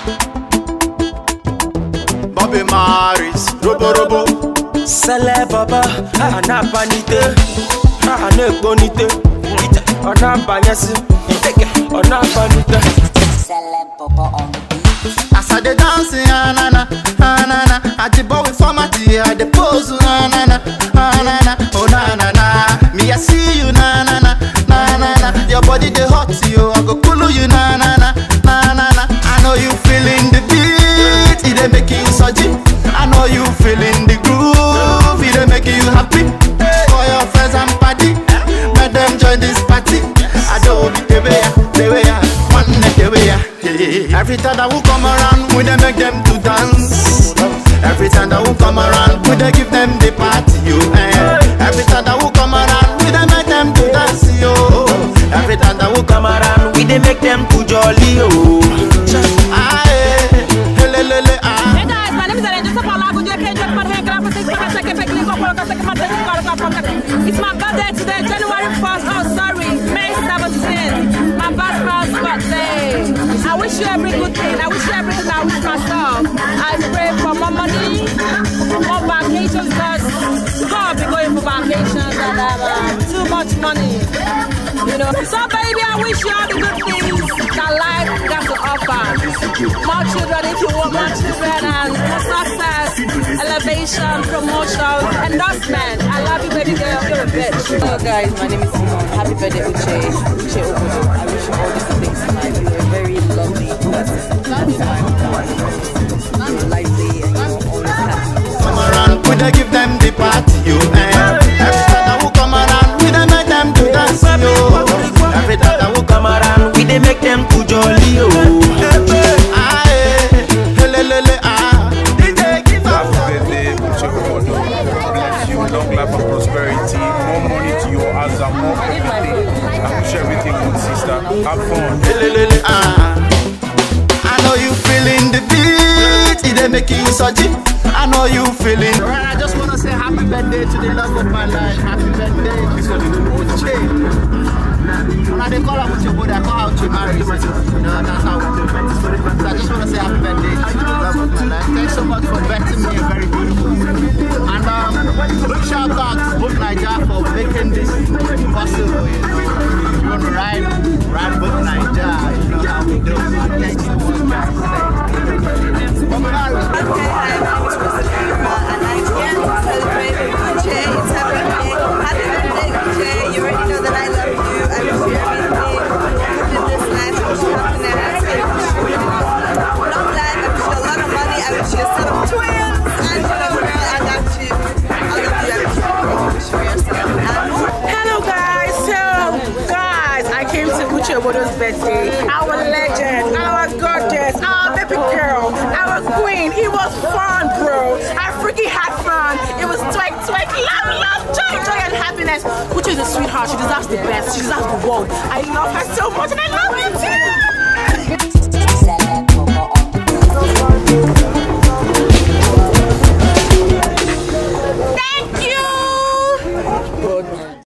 Bobby Maris, Robo Robo. Sele baba, anabanite, anekponite, anabanyesi, anabanite. Celeb Bobo on the beat. As I dey dance, ah na na, ah na na. I dey bow with formality, I dey pose, ah na na, ah na na, oh na na na. Me I see you, na na na, na na na. Your body dey hot, you. I go cool you, na na na, na na na. I know you feeling the beat, it dey make you surgy. I know you feeling the groove, it dey make you happy. For your friends and party, make them join this party. I don't be the way, the way, one neck the way. Every time that we come around, we dey make them to dance. Every time that we come around, we dey give them the party, yo. Eh. Every time that we come around, we dey make them to dance, yo. Every time that we come around, We dey make them to jolly oh. ah, eh, hele, lele, ah. Hey guys, my name is Ellen Joseph Alago. You can't just put hand grab this packet, check it, pick it, go, go, go, take my take it, go, go, go. It's my birthday today, January 1st. Oh, sorry, May 17th. My birthday, birthday. I wish you every good thing. I wish you everything I wish myself. I pray for more money, more vacations, because God be going for vacations and have uh, too much money. You know, so baby, I wish you all the good things that life got to offer. More children if you want more children and success, elevation, promotion, endorsement. I love you, baby girl. You're a bitch. Hello guys, my name is Simone. Happy birthday Uche. Uche Obodo. I wish you all the good things in life. You're a very lovely person. You're lively and you're always happy. come around, we dey give them the party, yo. Eh. Every time that we come around, we dey make them to dance, yo. Every time that we come Come around, we dey make them to jolly oh. ah, eh, hele, lele, ah. DJ, give us Happy birthday, Uche Obodo. God bless you. Long life and prosperity. More money to your hands and more everything. I wish everything good, sister. Have fun. Lelelele, ah. I know you feeling the beat, it dey make you surgy. I know you feeling. Alright, I just wanna say happy birthday to the love of my life. Happy birthday to Uche. When I dey call her Uche, but I call her Uche Maris. You know, that's how we do it. So I just wanna say happy birthday to the love of my life. Thanks so much for betting me a very beautiful. And um, big shout out to Book Niger for making this possible. You know, if you wanna ride, ride Book Niger. You know how we do. Thank you so much. Bobby Maris. Okay, hi, my name is Rosalie, uh, and I'm here to celebrate with Uche. It's her birthday. Happy birthday, Uche. You already know that I love you. I wish you everything good in this life. I wish you happiness. I wish you long life. I wish you a lot of money. I wish you some twins. And you know, girl, I got you. I love you. I wish you everything you wish for yourself. And Hello guys, so guys, I came to Uche Obodo's birthday. Our legend, our gorgeous, our baby girl, our queen. It was fun, bro. I freaking had fun. It was twerk, twerk, love, love, joy, joy, and happiness. Uche is a sweetheart. She deserves the best. She deserves the world. I love her so much, and I love you too.